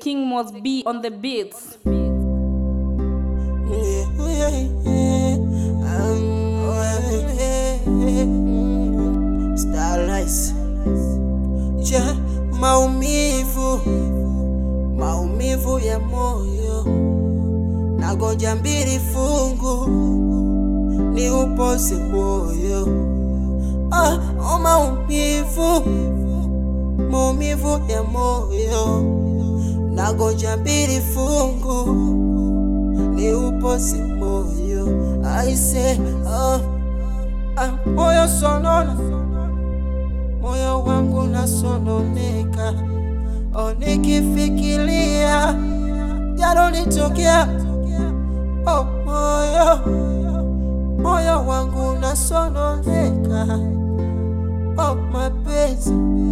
King must be on the beats. Starlights. Ja, maumivu maumivu ya moyo nagonja mbili fungu ni upoze moyo ah, oh, maumivu maumivu ya moyo nagonja mbili fungu ni upoze moyo aise ah, ah, moyo sonona moyo wangu nasononeka, oh, nikifikiria yalonitokea, oh, moyo moyo wangu nasononeka, oh, mapenzi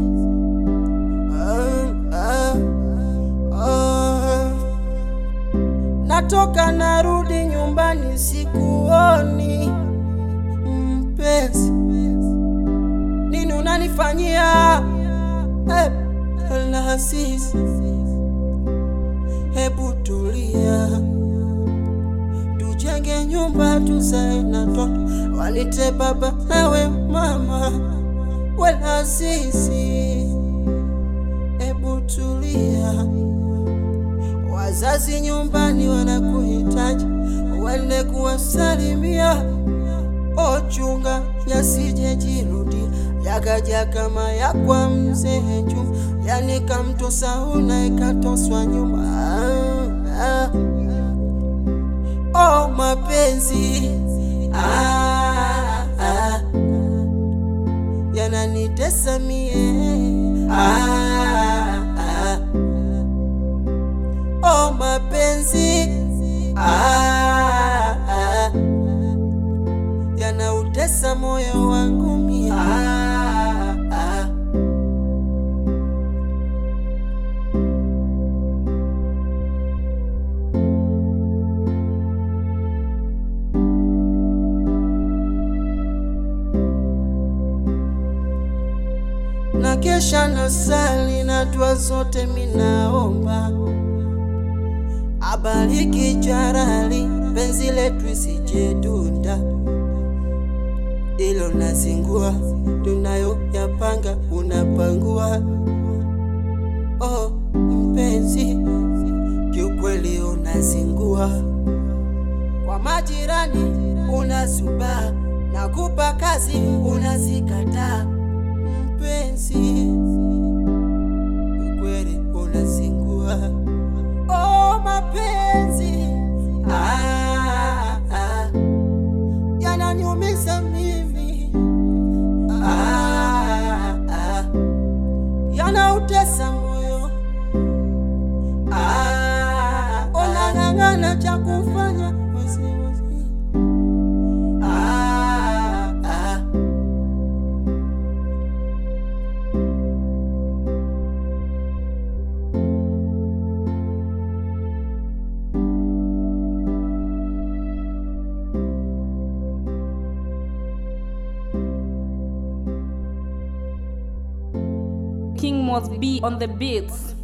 ah, ah, ah. Natoka narudi nyumbani sikuoni mpenzi nini unanifanyia hey, Lasisi, hebu tulia, tujenge nyumba tuzae na toto, walite baba nawe mama, we Lasisi, hebu tulia, wazazi nyumbani wanakuhitaji, uende kuwasalimia ochunga yasijejirudia yakaja kama ya kwa mzee Juma, yani kamtosauna ikatoswa nyuma. Ah, ah. Oh, mapenzi ah, ah. yananitesa mie ah, ah. Oh, mapenzi ah, ah yanautesa moyo wangu mie. Ah, ah. na kesha na sali na dua zote minaomba abariki jarali penzi letu isijedunda ilo nazingua tunayo yapanga unapangua. Oh mpenzi, kiukweli unazingua kwa majirani, unazubaa na kupa kazi unazikataa. Mpenzi, kiukweli unazingua. Oh mapenzi ah, ah, yananiumiza mimi ah, ah, yanautesa moyo ah, unang'ang'ana cha kufanya wasiwasi ah, ah. King must be on the beats.